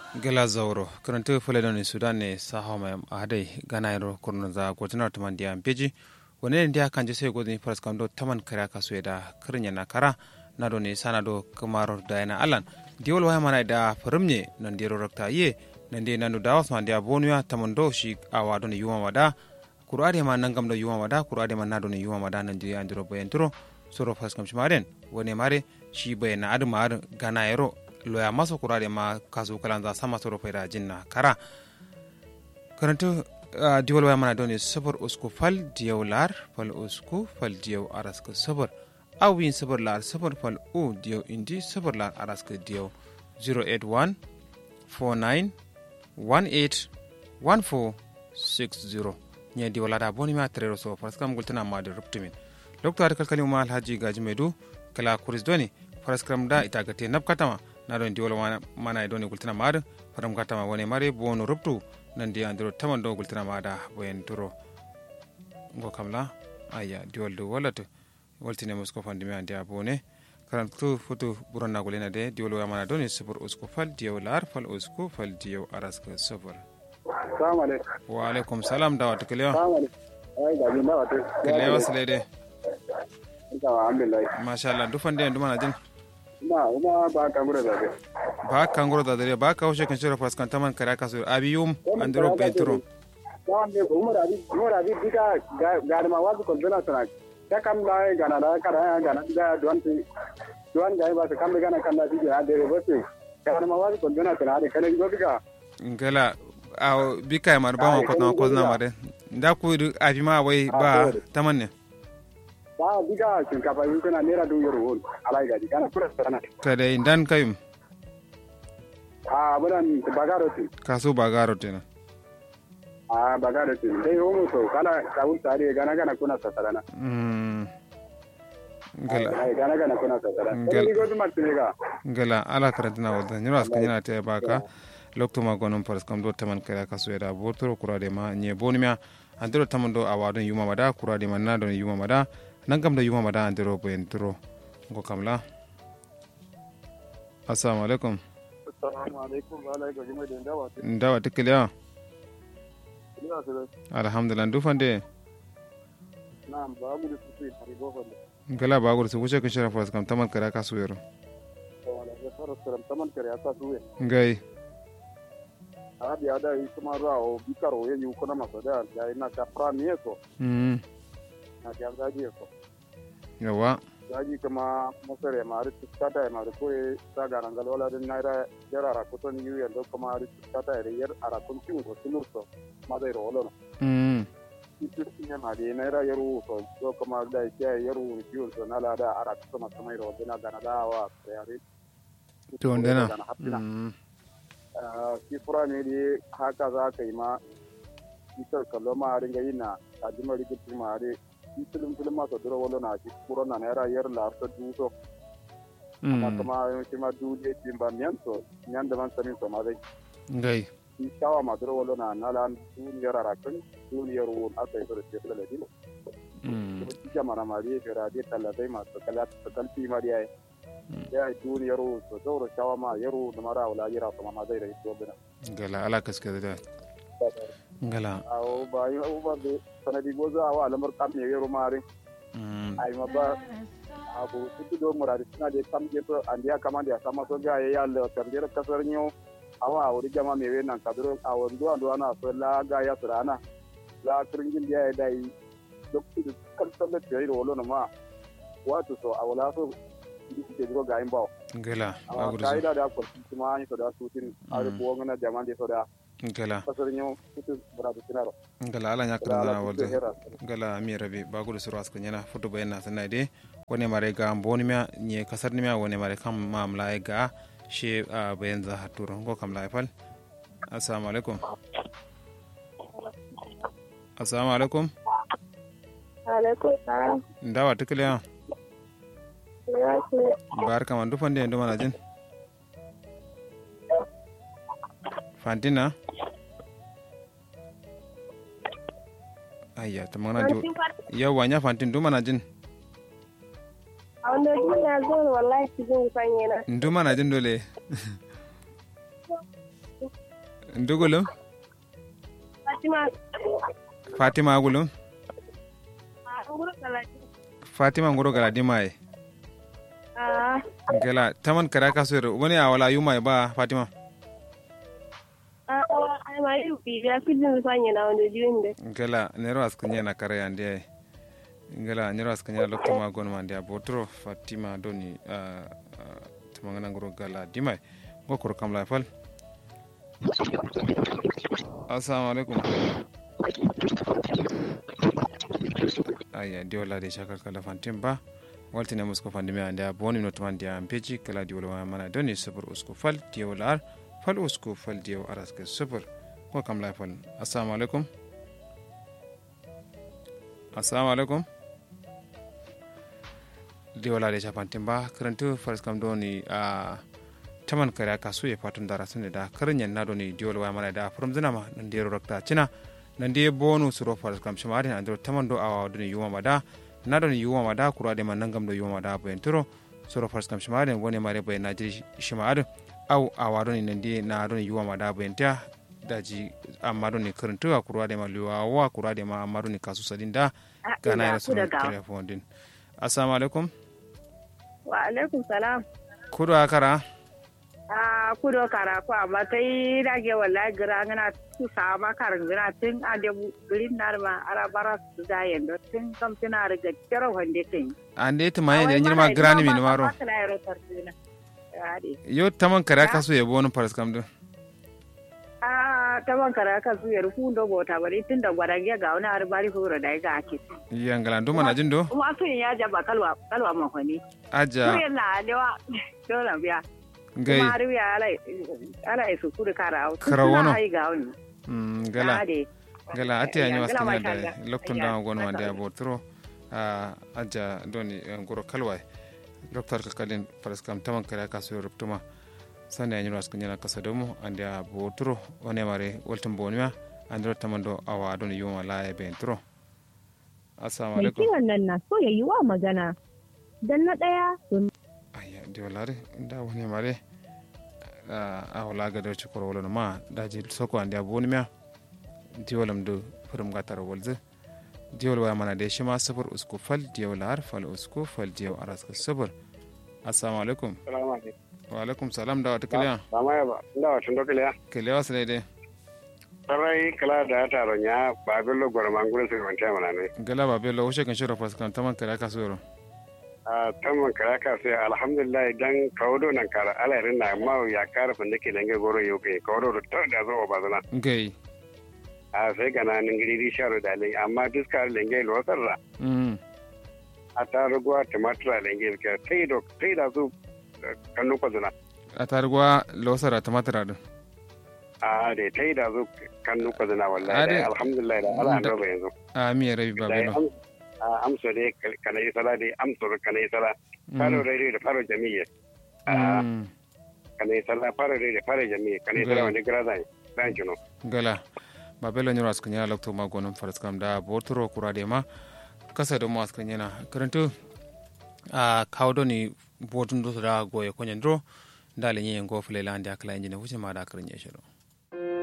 gela zauro karanta fule don sudan ne saha mai ahadai gana yaro kurnan za gwajinar tuman diya beji wani ne diya kan jese gwajin faras kando taman kare kasu da karin yana kara na do ne sana do kamar da yana alan diwal waya mana da farimne nan diro rakta ye nan de nan da wasu diya bonuya taman do shi awa don yuwa wada kurade ma nan gam do yuwa wada kurade ma na do ne yuwa wada nan diya andiro bayan turo soro faras kam shimaren wani mare shi bayan na adu ma gana yaro loya maso kurade ma kasu kalanza sama soro fayda jinna kara karanto uh, diwal waya mana doni sabar usku fal diyaw lar fal usku fal diyaw araska sabar awin sabar lar sabar fal u diyaw indi sabar lar araska diyaw 081 49 18 14 60 nye diwalada boni ma trero so faraskam gultana ma da ruptumin lokta da kalkali ma alhaji gaji medu kala kuris doni faraskam da ita gate napkatama na ɗon diwala mana e ɗon e gultina maɗa fatam gattama woni mari bono robtu nandi andiro taman ɗo gultina maɗa boyen duro go kam la aya diwal dow wallata waltine musko fandimi andi a bone karan to foto ɓurannagol ena de diwal wamana ɗon e sofor usko fal diyaw lar fal usko fal diyaw araska sofor salamu alaikum wa alaikum salam dawata kelewa salamu alaikum ai ga jin dawa te kelewa silede alhamdulillah machallah dufande en dumana din ina uma ba ka gura zabe ba kangoro da dare ba ka haushe kan shirya faskan taman kare kasu abi yum andiro bentro tawan de umar abi umar abi diga ga ma wasu kolduna sana ta kam la gana da kara gana da don ti don ga ba kam gana kan da diga da ba se ga ma wasu kolduna sana da kale go diga ngala a bika mar ba ma kotna ko na mare nda ku abi ma wai ba taman ne ba diga shinkafa yin kana naira dubu yaro won alai gaji kana kura sana kada indan kayum a buran bagaro ti kaso bagaro tena a bagaro ti dai homo to kala kawun tare gana gana kuna sasarana mm ngala ai gana gana kuna sasarana Ngel- ni godu martini ga ngala ala karantina wadda nyiro aska nyina te baka lokto ma gonon paras kam do taman kare kasu da botoro kurade ma nye bonimia andiro taman do awadon yuma mada kurade ma na don yuma mada nangam da yuma mada andiro bentro ngo kamla assalamu alaikum assalamu alaikum wa alaikum jima da dawa te ndawa tikiliya ina su alhamdulillah ndufande na ba mu da su sai tare gofa da ngala bagur su wuce kan shara paras kam taman kare kasu yero wala da fara saram taman kare asa suwe ngai a bi ada yi kuma rawo bikaro ye yu kuna masa da ya ina ka prami so mm na ga gaji so yawa gaji kuma masare ma ri tsata ma ri koye ta ga nan galwala din naira yara ra kuton yu yando kuma ri tsata ri yar ara kun tin ko sunur so ma dai ro lo mm itu ne ma di naira yaru so so kuma da ya yaru yu so na la da ara kuma kuma ro dina ga na da wa yare to ndena Ga na hapina. mm shi fura ne dai haka za ka yi ma isar kallo ma a ringa yi na a jima rikici ma dai shi filin filin masu dura wala na shi fura na naira yar larta duso na mm kuma shi ma duje shi ba miyan so miyan da man sanin so ma dai ngai shi shawa ma dura wala na nala duniyar arakan duniyar wun aka yi da shi da ladin mm kuma shi jama na mariya shi radiya talatai masu kalfi mariya ya yi duniyar wun so zaura shawa ma yaro da mara wala yira kuma ma zai da ito bina ngala ala kaske da ngala awo ba yi abubuwan da sanadi gozo awa alamar kam ne yero mari mm ai ma ba abu kudu do muradi suna da kam je to andiya kama da sama so ga ya le kandira kasar nyo awa wuri jama me we nan kadro awo ndo ando ana so la ga ya surana la kringin dia ya dai duk kudu kan sabbe te yiro wolo ma wato so awala so ndi ke jiro ga imbaw ngala awa bagur kaida da ko kuma ni so da sutin ari Mm. ko ngana jama de so da ngala kasar nyo kudu muradi sinaro ngala ala nya da karandana ala kudu walde hera ngala mi rabi bagur suru aska nyana foto bayan na sanai de wone mare ga mboni mia nye kasar ni mia wone mare kam mamla e ga she a bayan za haturo ngo kam la fal assalamu alaikum assalamu alaikum alaikum salam ndawa tikiliya Gracias. barka man dufande ndo mana jin fantina ayya ta mana jo yawa nya fantin du mana jin a wanda duniya zo wallahi cikin sanye na ndu mana jin dole ndugulum Fatima. fatima gulum Ah, nguru kalati. fatima ngoro gala dimaye Ah, gala taman kara kaso ro wani a wala yuma ba fatima ah, ai ma yu bi ya kidin sanya na wanda jiwin da. gala nero askanya na kare ande ay gala nero askanya lokto ma gon mande a botro fatima doni uh, uh, tamangana ngoro gala dimaye gokoro kam la fal assalamu alaikum aya diola de shakar kala fantin ba waltine musko fandi me ande a boni no tamandi am peji kala diwol wa mana doni sabur usko fal diwol ar fal usko fal diw araske sabur ko kam la fal assalamu alaikum assalamu alaikum diwola de shafantin ba karantu faris kam doni a taman kare aka so ya fatun dara sun da karin yan na doni diwol wa mana da from zinama nan da rakta cina nan da bonu suro faris kam shima adin andro taman do awa doni yuwa mada na doni yuwa mada kura de man nangam do yuwa mada bayan turo suro faris kam shima adin wani mare bayan na jiri shima adin au awa doni nan da na doni yuwa mada bayan ta daji amma doni karantu a kura de ma liwa wa kura de ma amma doni kasu sadin da gana ya sunu telefon din assalamu alaikum Wa alaikum salam. kudu akara Ah, kudo kara ko amma kai rage wallahi gira ngana tu sama karin gina tun a da gurin narma ara bara su da yendo tun kam tuna riga kero wande kin. ande ta maye ne nyirma grani min maro yo taman kare aka so ya bonu faris kam din Ah, ta ban kara ka su yar fundo bota bari tun da gwarange ga wani arbari horo da ga ake. yangala ndo mana jindo Kuma sun ya jaba kalwa kalwa mahoni. aja Kuyen na alewa dole biya. gai Kuma har ya ala ala isu kudu kara. Kara wono. Ai ga wani. mm, gala Ade. gala ate anyo Gala askanya masha da Allah. loktun Ayya, da gon wande masha abotro a aja doni ngoro kalwai doktor kalkalin faris kam taman kare aka so ruptuma sande anyo askanya na kasadomo ande abotro one mare woltum bonima andro tamando awa doni yuma la e bentro assalamu mai alaikum kiwon nan na so ya yi wa magana don na ɗaya domin aya diolare nda woni mare a wala ga do cikoro wala no ma daji soko ande aboni mia diolam do furum gatar wolze diol wa mana de shima safar usku fal diol har fal usku fal diol aras ka sabur assalamu alaikum salamu alaikum wa alaikum salam da wata kiliya sama ya ba inda wacin dokiliya kiliya wasu daidai sarai kala da taro nya ba bello gorman gurin su wance mana ne gala ba bello wuce kan shira fas kan taman kare ka soro a tamman kara ka sai alhamdulillah dan kawdo nan kara alairin na ma ya kara fa nake dange goro yau kai kawdo to da zo ba zana ngai a sai gana nin gidi sharo da lin amma diskar lenge lo sarra mm a ta ruguwa tumatura lenge ka tai do tai da su kanu ko zana a targwa losara tamatara din a da tai da su kanu ko zana Ade. wallahi alhamdulillah da ala an Da- roba yanzu a miya rabi ba da bello am a amso de kana yi sala de amso kana yi sala faro rede da faro jami'a a Mm. kana yi sala faro rede faro jami'a kana yi sala Gai. wani gira zai dan kino gala babelo nyoro askan yana lokto ma gonon faras kam da botoro kurade ma kasa do mo askan yana karanto a kawdo ni botun do da goye konyen dro dale nyen go fele lande akala injine wuce ma da karnya shiro